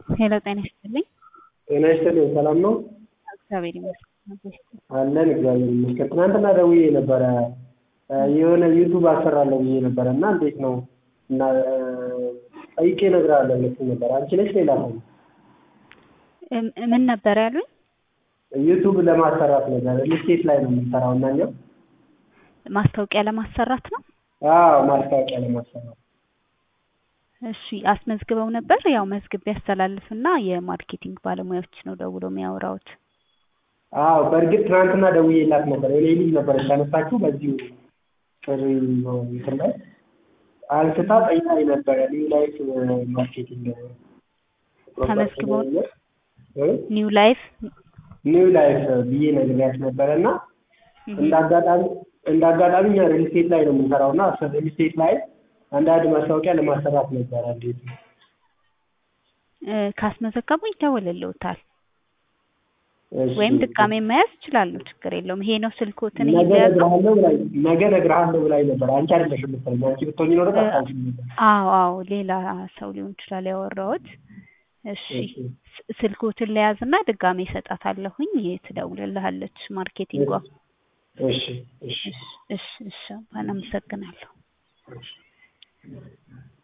ሄሎ ጤና ይስጥልኝ። ጤና ይስጥልኝ ሰላም ነው? እግዚአብሔር ይመስገን። አለን እግዚአብሔር ይመስገን። ትናንትና ደውዬ ነበረ የሆነ ዩቱብ አሰራለሁ ብዬ ነበረ እና እንዴት ነው እና ጠይቄ እነግርሃለሁ ብለሽኝ ነበር። አንቺ ነሽ ሌላ ሰው? እም- ምን ነበር ያሉኝ? ዩቱብ ለማሰራት ነገር ልስቴት ላይ ነው የምንሰራው እና እኛ ማስታወቂያ ለማሰራት ነው። አዎ ማስታወቂያ ለማሰራት እሺ አስመዝግበው ነበር? ያው መዝግቤ ያስተላልፍና የማርኬቲንግ ባለሙያዎች ነው ደውሎ የሚያወራውት። አዎ በእርግጥ ትናንትና ደውዬላት ነበር። የኔ ልጅ ነበረች ያነሳችው በዚሁ ጥሪ ነው እንትን ላይ አንስታ ጠይቃኝ ነበረ ኒው ላይፍ ማርኬቲንግ ተመዝግበው እ? ኒው ላይፍ ኒው ላይፍ ብዬ ነግሬያት ነበረ እና እንደ አጋጣሚ እንደ አጋጣሚ እኛ ሪል ስቴት ላይ ነው የምንሰራው እና ሪል ስቴት ላይ አንዳንድ ማስታወቂያ ለማሰራት ነበረ። እንዴት ነው? እ፣ ካስመዘገቡ ይደወልልዎታል እሺ። ወይም ድጋሜ መያዝ ይችላሉ። ችግር የለውም። ይሄ ነው ስልክዎትን ነገ እየያዙ እነግርሃለሁ ብላኝ ነገ እነግርሃለሁ ብላኝ ነበር። አንቺ አይደለሽም መሰለኝ። አንቺ ብትሆኚ ኖሮ ታስታውሺኝ ነበር። አዎ አዎ ሌላ ሰው ሊሆን ይችላል ያወራሁት። እሺ እሺ። ስ- ስልክዎትን ለያዝና ድጋሜ እሰጣታለሁኝ ትደውልልሃለች ማርኬቲንጓ። እሺ እሺ እሺ እሺ እሺ አመሰግናለሁ። እሺ